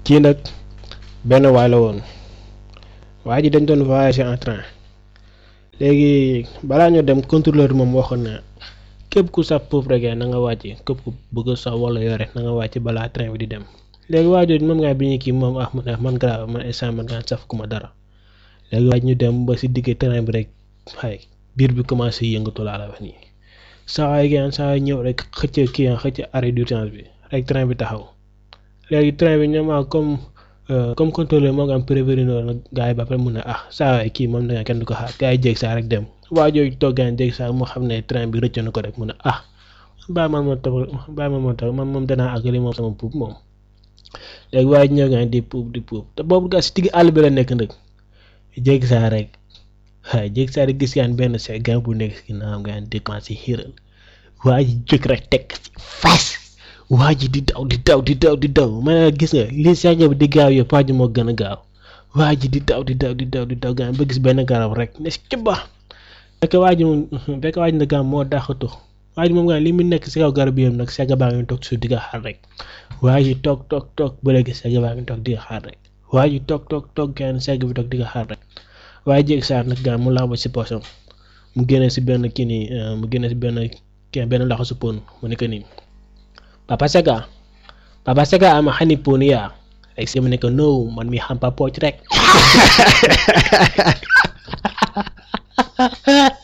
kii nag benn waay la woon waa ji dañ doon voyager en train léegi balaa ñu dem contrôleur bi moom waxoon na képp ku saf foofu rek na nga wàcc képp ku bëgg sax wala yore na nga wàcc balaa train bi di dem léegi waa jooju moom ngaa bi ñu kii moom ah man man grave man instant man ngaa saf ku ma dara léegi waaj ñu dem ba si digg train bi rek xay biir bi commencé yëngatu laa la wax nii saa waay gaan saa waay ñëw rek xëcc kii xëcc arrêt d'urgence bi rek train bi taxaw léegi train bi ñoom comme comme contrôleur moo nga am prévenir nag gars yi ba pare mun na ah saa waay kii moom da nga kenn du ko xaar gars yi jéeg saa rek dem waa jooju toog gaan jéeg saa moo xam ne train bi rëcc na ko rek mun na ah bàyyi man moo tax bàyyi man moo tax man moom danaa àggali moom sama puub moom léegi waaye ñëw gaan di puub di puub te boobu gaa si digg àll bi la nekk nag jéeg saa rek waaye jéeg saa rek gis gaan benn se gaan bu nekk si ginnaaw gaan di commencé xiiral waa ji jóg rek teg si fas waa ji di daw di daw di daw di daw ma ne gis nga li sànq bi di gaaw yëpp waa ji moo gën a gaaw waa ji di daw di daw di daw di daw gaan ba gis benn garab rek ne si cëbba fekk waa ji moom fekk waa ji nag gaan moo dàqatu waa ji moom gaan li mu nekk si kaw garab yëpp nag segg baa ngi toog suuf di nga xaar rek waa ji toog toog toog ba léegi segg baa ngi toog di nga xaar rek waa ji toog toog toog gaan segg bi toog di nga xaar rek waaye jéeg saar nag gaan mu làmb si poosam mu génne si benn kii nii mu génne si benn kii benn loxo su pon mu nekk nii papa sega papa sega ama xani pon yaa rek si mu nekk no man mi xam pa pooc rek